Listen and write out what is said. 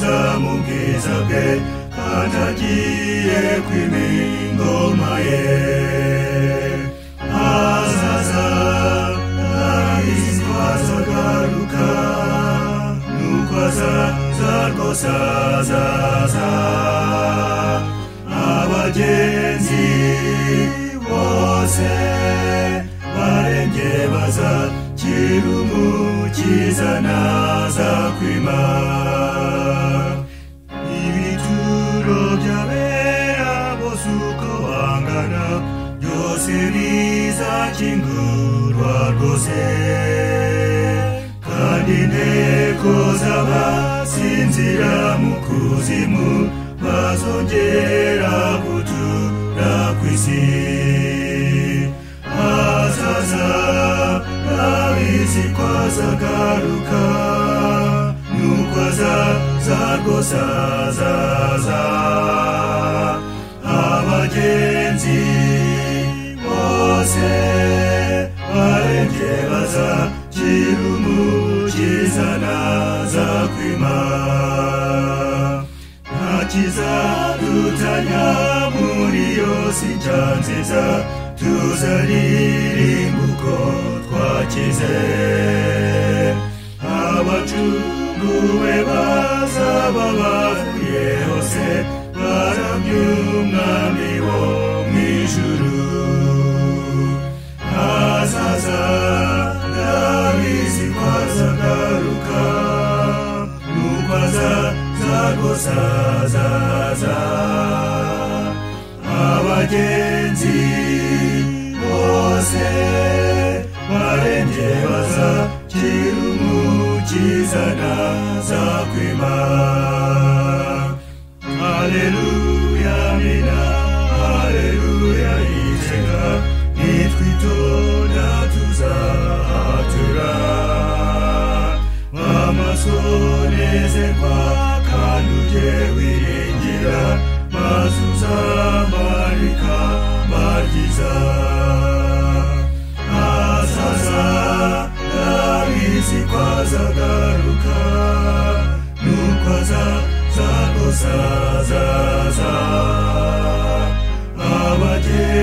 azamukizawe kandi agiye kwima ingoma ye azaza arizwa azagaruka nuko azaza rwose azaza abagenzi bose barembye bazakira umukiza nazakwima ibituro by'abera bose uko bangana byose bizakingurwa rwose kandi inteko z'abasinzira mu kuzimu bazongera gutura ku isi hazaza abizi ko azagaruka nuko azaza rwose azaza abagenzi bose barembye bazakira umukiza nazakwima ntakizadutanya muri yose inshya nziza tuzaririmba uko twakize abacunguwe bazaba bavuye hose baramya umwami wo mu ijuru azaza ndabizi ko azagaruka nuko azaza rwose azaza abagenzi bose barembye bazakira umukiza nazakwima haleluya mina haleluya iteka nitwitonda tuzahatura amaso nezerwa kandi ujye wiringira maze uzamarika maryiza azaza ndabizi ko azagaruka nuko azaza rwose azaza abageni